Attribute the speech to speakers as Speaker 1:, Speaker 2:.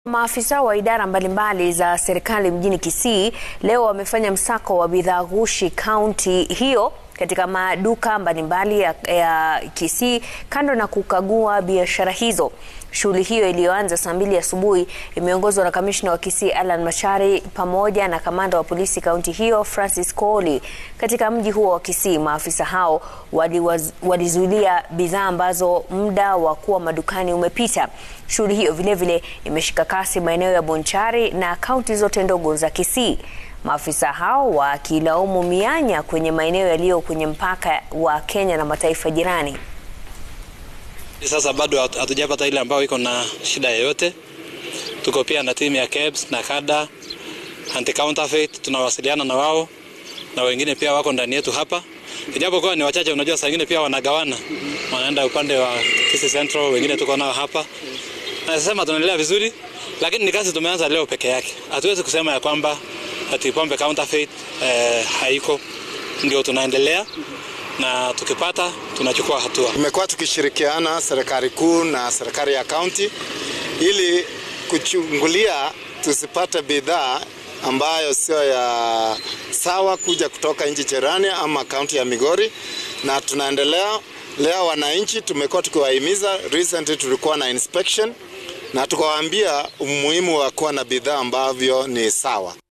Speaker 1: Maafisa wa idara mbalimbali za serikali mjini Kisii leo wamefanya msako wa bidhaa ghushi kaunti hiyo katika maduka mbalimbali ya, ya Kisii kando na kukagua biashara hizo. Shughuli hiyo iliyoanza saa mbili asubuhi imeongozwa na kamishna wa Kisii Alan Machari pamoja na kamanda wa polisi kaunti hiyo Francis Kooli. Katika mji huo wa Kisii, maafisa hao walizuilia bidhaa ambazo muda wa kuwa madukani umepita. Shughuli hiyo vilevile imeshika kasi maeneo ya Bonchari na kaunti zote ndogo za Kisii. Maafisa hao wakilaumu mianya kwenye maeneo yaliyo kwenye mpaka wa Kenya na mataifa jirani.
Speaker 2: Sasa bado hatujapata ile ambayo iko na shida yoyote. Tuko pia na timu ya KEBS na kada anti counterfeit, tunawasiliana na wao na wengine pia wako ndani yetu hapa, ijapokuwa ni wachache. Unajua, saa ingine pia wanagawana, wanaenda upande wa Kisii Central, wengine tuko nao hapa. Nasema tunaendelea vizuri, lakini ni kazi tumeanza leo peke yake. Hatuwezi kusema ya kwamba ati pombe counterfeit eh, haiko. Ndio tunaendelea na tukipata tunachukua hatua.
Speaker 3: Tumekuwa tukishirikiana serikali kuu na serikali ya kaunti ili kuchungulia tusipate bidhaa ambayo sio ya sawa kuja kutoka nchi jirani ama kaunti ya Migori, na tunaendelea leo. Wananchi tumekuwa tukiwahimiza, recently tulikuwa na inspection na tukawaambia umuhimu wa kuwa na bidhaa ambavyo ni sawa.